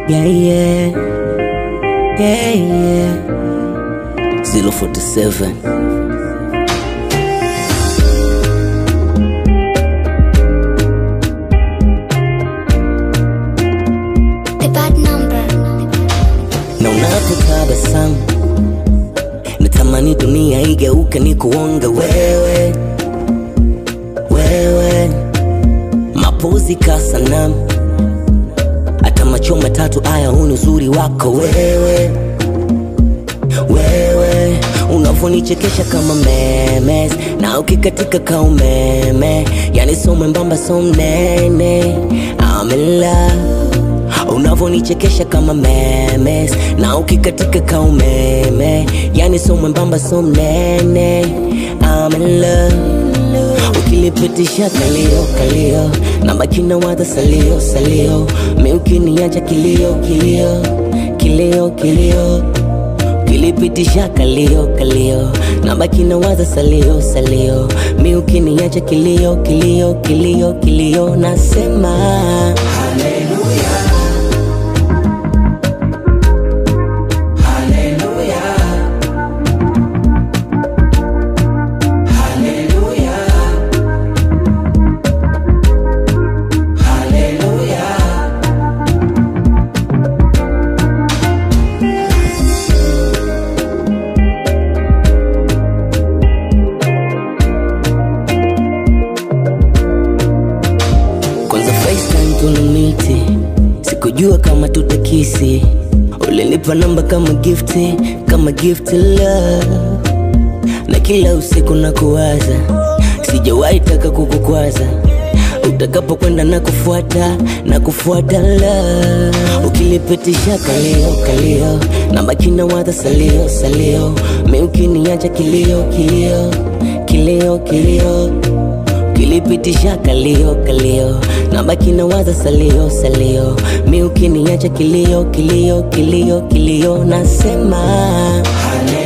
Yeah, yeah. Yeah, yeah. 047. The bad number. Na unapotabasamu natamani dunia igeuke ni kuonga wewe wewe, mapozi ka sanamu, hata macho matatu aya, huu ni uzuri wako wewe wewe, unavonichekesha kama memes na ukikatika ka umeme, yani so mwembamba so mnene, I'm in love unavonichekesha kama memes na ukikatika ka umeme, yani so mwembamba so mnene, I'm in love ukilipitisha kalio kalio na bakina wadha salio salio mi ukiniacha kilio kilio kilio kilio ukilipitisha kalio kalio na bakina wadha salio salio mi ukiniacha kilio kilio kilio kilio nasema kwanza FaceTime tunamiti, sikujua kama tutakisi. Ulinipa namba kama gifti, kama gift love, na kila usiku na kuwaza, sijawahi taka kukukwaza utakapokwenda na kufuata na kufuata love, ukilipitisha kalio kalio na bakina wadha salio salio, mi ukiniacha kilio kilio kilio kilio kilipitisha kalio kalio na baki na waza salio salio mi ukiniacha kilio kilio kilio kilio nasema Hallelujah.